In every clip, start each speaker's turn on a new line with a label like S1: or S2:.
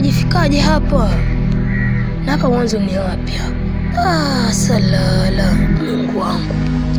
S1: wajifikaje hapa? Na hapa mwanzo ni wapi hapa? Ah, salala, Mungu wangu.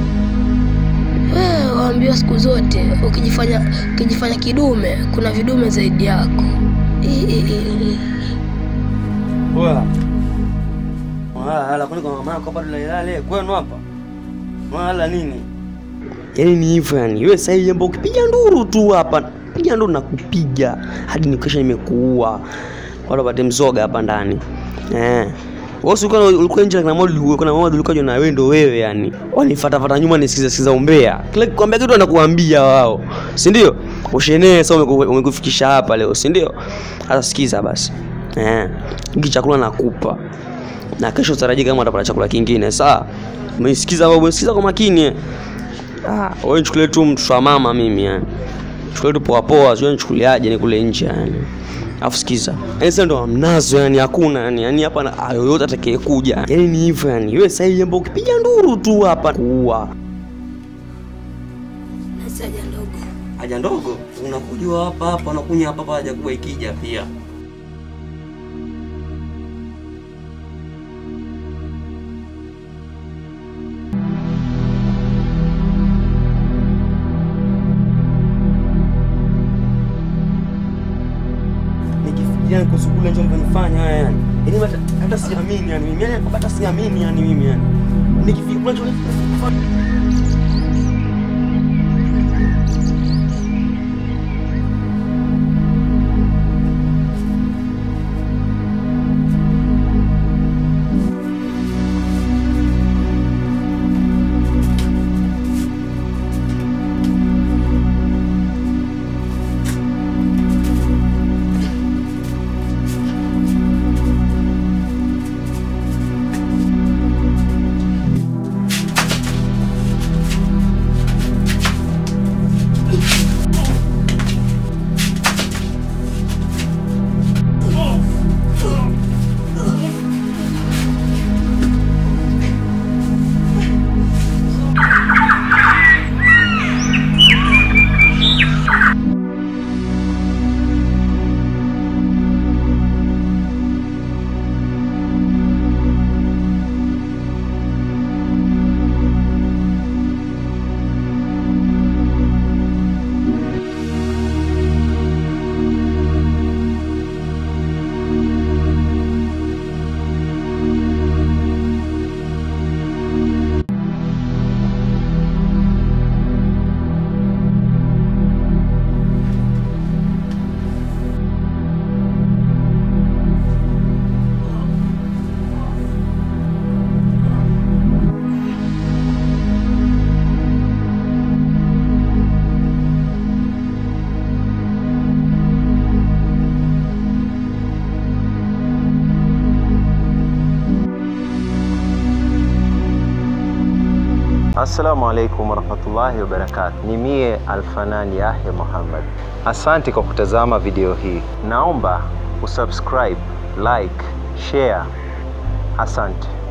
S1: Wewe waambiwa siku zote ukijifanya ukijifanya kidume kuna vidume zaidi yako. I- i- i-
S2: Oya. Wala kwani kwa mama yako bado lalale kwenu hapa? Wala nini? Yaani ni hivyo yani. Wewe sasa hivi jambo ukipiga nduru tu hapa, piga nduru na kupiga hadi nikisha nimekuua. Wala pate mzoga hapa ndani. Eh. Wewe si ulikuwa ulikuwa nje na modi ulikuwa na modi ulikuwa na wewe ndo wewe yani. Wanifuata fata nyuma nisikiza sikiza umbea. Kila kikwambia kitu anakuambia wao. Si ndio? Ushenee sasa umeku- umekufikisha hapa leo, si ndio? Sasa sikiza basi. Eh. Hiki chakula nakupa. Na kesho utarajia kama utapata chakula kingine, sawa? Umesikiza wewe, umesikiza kwa makini. eh? Ah, wewe nichukulie tu mtoto wa mama mimi yani. Chukulie tu poa poa, sio nichukuliaje ni kule nje yani. Alafu sikiza. Yaani sasa ndo mnazo yani hakuna yani. Yani hapa na ah, yoyote atakayekuja. Yaani ni hivyo yani. Wewe sasa hivi jambo ukipiga nduru tu hapa kuua.
S1: Nasi haja ndogo.
S2: Haja ndogo unakujua hapa hapa unakunya hapa hapa haja kubwa ikija pia. Nikifikiria kuhusu kule ndio mlivyonifanya haya yani. Yaani hata hata siamini yani mimi yani hata siamini yani mimi yani. Nikifikiria kule ndio
S3: Assalamu alaikum warahmatullahi wabarakatuh. Ni mie Alfanan Yahya Muhammad. Asante kwa kutazama video hii. Naomba usubscribe, like, share. Asante.